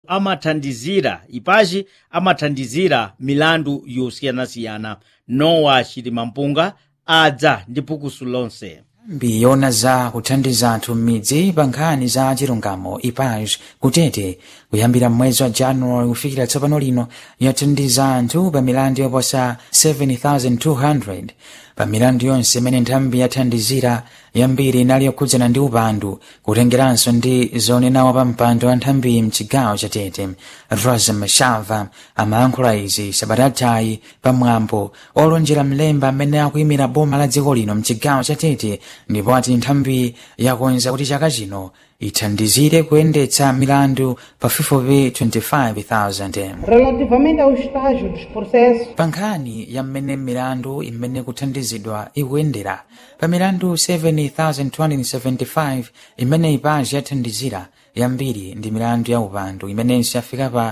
amathandizira ipachi amathandizira milandu yosiyanasiyana nowa chilimampunga adza ndi phukuso lonse nthambi yona za kuthandiza anthu m'midzi pa nkhani za chilungamo ipaj kutete kuyambira mwezi wa januwali kufikira tsopano lino yathandiza anthu pa milandu yoposa 7200 pa milandu yonse imene nthambi yathandizira yambiri inali yokhudzana ndi upandu kutengeranso ndi zonenawo pa mpando wa nthambi mchigawo cha tete rosa mashava amayankhula izi sabatatayi pamwambo olonjera mlemba amene akuyimira boma la dziko lino mchigawo cha tete ndipo ati nthambi yakonza kuti chaka chino ithandizire kuyendetsa milandu pafupifupi 25,000 Relativamente ao estágio dos processos, pa nkhani ya mmene milandu imene kuthandizidwa ikuyendera pa milandu 7,275 imene ipaji yathandizira yambiri ndi milandu ya upandu imenenso yafika pa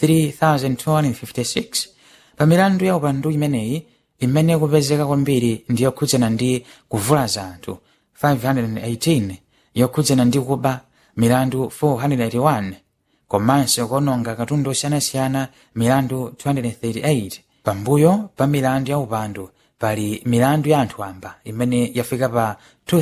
3,256 pa milandu ya upandu imeneyi imene kupezeka kwambiri ndi yokhudzana ndi kuvulaza anthu 518 yokhudzana ndi kuba milandu 481 komanso kuononga katundu osiyanasiyana milandu 238 pambuyo pa milandu ya upandu pali milandu ya anthu amba imene yafika pa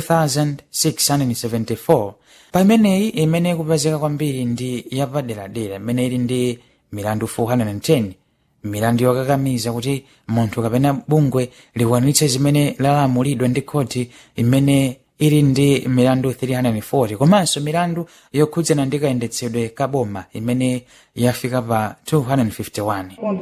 2674 pa imeneyi imene kupezeka kwambiri ndi yapaderadera imene ili ndi milandu 410 milandu yokakamiza kuti munthu kapena bungwe likwanitse zimene lalamulidwa ndi khoti imene ili ndi milandu 340 komanso milandu yokhudzana ndi kayendetsedwe ka boma imene yafika pa 251 com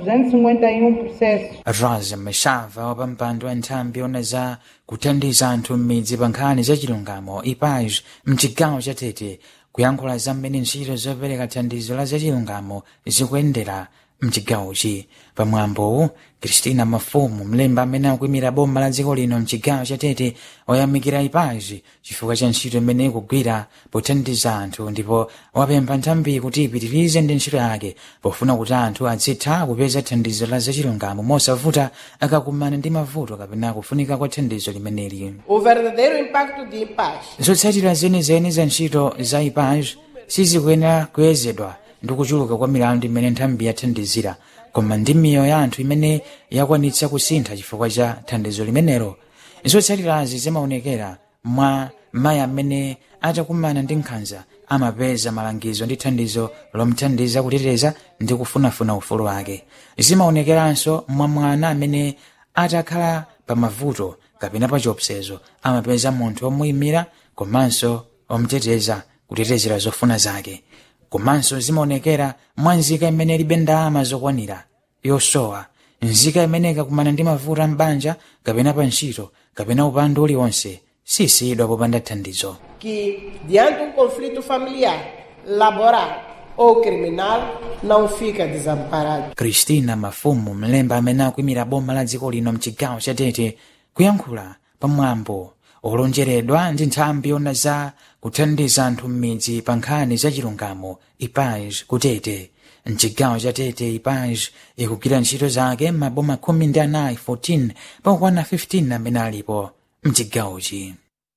251 processos. rosa mashava wa pampando wa nthambi ona za kuthandiza anthu m'midzi pa nkhani za chilungamo ipaj mchigawo cha tete kuyankhula za mmene ntchito zopereka thandizo la zachilungamo zikuyendera mchigawochi pamwambowu kristina mafumu mlemba amene akuyimira boma la dziko lino mchigawo cha tete oyamikira ipaji chifukwa cha ntchito imene ikugwira pothandiza anthu ndipo wapempha nthambi kuti ipitirize ndi ntchito yake pofuna kuti anthu azitha kupeza thandizo la zachilungamo mosavuta akakumana ndi mavuto kapena kufunika kwa thandizo limeneli O verdadeiro impacto de paz zotsatira zenizeni za ntchito za ipaj sizikuyenera kuyezedwa ndi kuchuluka kwa milandu imene nthambi yathandizira koma ndi miyoyo ya anthu imene yakwanitsa kusintha chifukwa cha thandizo limenelo zotsatirazi zimaonekera mwa mayi amene atakumana ndi nkhanza amapeza malangizo ndi thandizo lomthandiza kuteteza ndi kufunafuna ufulu wake zimaonekeranso mwa mwana amene atakhala pa mavuto kapena pa chiopsezo amapeza munthu omuyimira komanso omteteza kutetezera zofuna zake komanso zimaonekera mwa nzika imene ilibe ndalama zokwanira yosowa nzika imene ikakumana ndi mavuto ambanja kapena pa ntchito kapena upandu uliwonse sisiyidwa popanda thandizo que, diante de um conflito familiar, laboral ou criminal, não fica desamparado. kristina mafumu mlemba amene akuyimira boma la dziko lino mchigawo cha tete kuyankhula pamwambo olonjeredwa ndi nthambi yona za kuthandiza anthu m'midzi pa nkhani za chilungamo ipaj kutete mchigawo cha tete ipaj ikugwira ntchito zake m'maboma khumi ndi anayi 14 pakukwana 15 amene alipo mchigawochi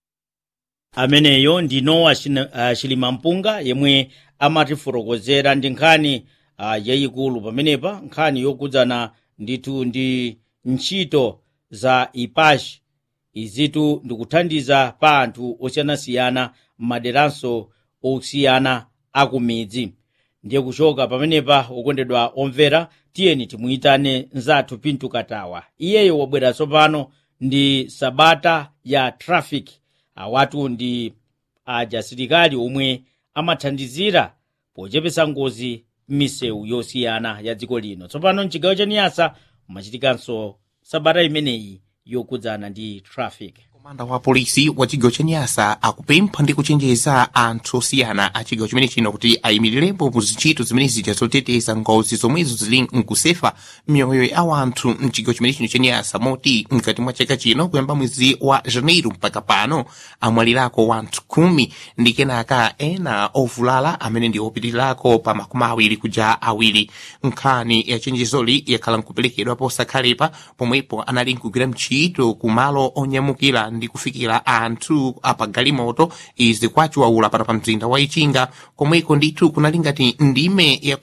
ameneyo ndi nowa China- uh, chilimampunga yemwe amatifotokozera ndi nkhani uh, yayikulu pamenepa nkhani yokudzana ndithu ndi ntchito za ipashi izitu ndikuthandiza pa anthu osiyanasiyana m'maderanso osiyana akumidzi ndiye kuchoka pamenepa okondedwa omvera tiyeni timuyitane nzathu pintu katawa iyeyo wabwera tsopano ndi sabata ya traffic awatu ndi ajasilikali omwe amathandizira pochepesa ngozi m'misewu yosiyana ya dziko lino tsopano mchigawo cha niyasa mumachitikanso sabata imeneyi yokudzana ndi traffic komanda wa polisi wa chigawo cha nyasa akupempha ndi kuchenjeza anthu osiyana a chigawo chimene chino kuti ayimirirepo mu zintchito zimene zija zoteteza ngozi zomwezo zili nkusefa miyoyo ya wanthu mchigawo chimene chino cha nyasa moti mkati mwa chaka chino kuyamba mwezi wa janeiro mpaka pano amwalirako wanthu khumi ndi kenaka ena ovulala amene ndi opitirirako pa makumi awiri kuja awiri nkhani ya chenjezoli yakhala nkuperekedwa posakhalepa pomwepo anali nkugwira mchito ku malo onyamukira ndi kufikira anthu apagalimoto izi kwachiwaula pano pa mzinda wa ichinga komweko ndithu kunali ngati ndime ya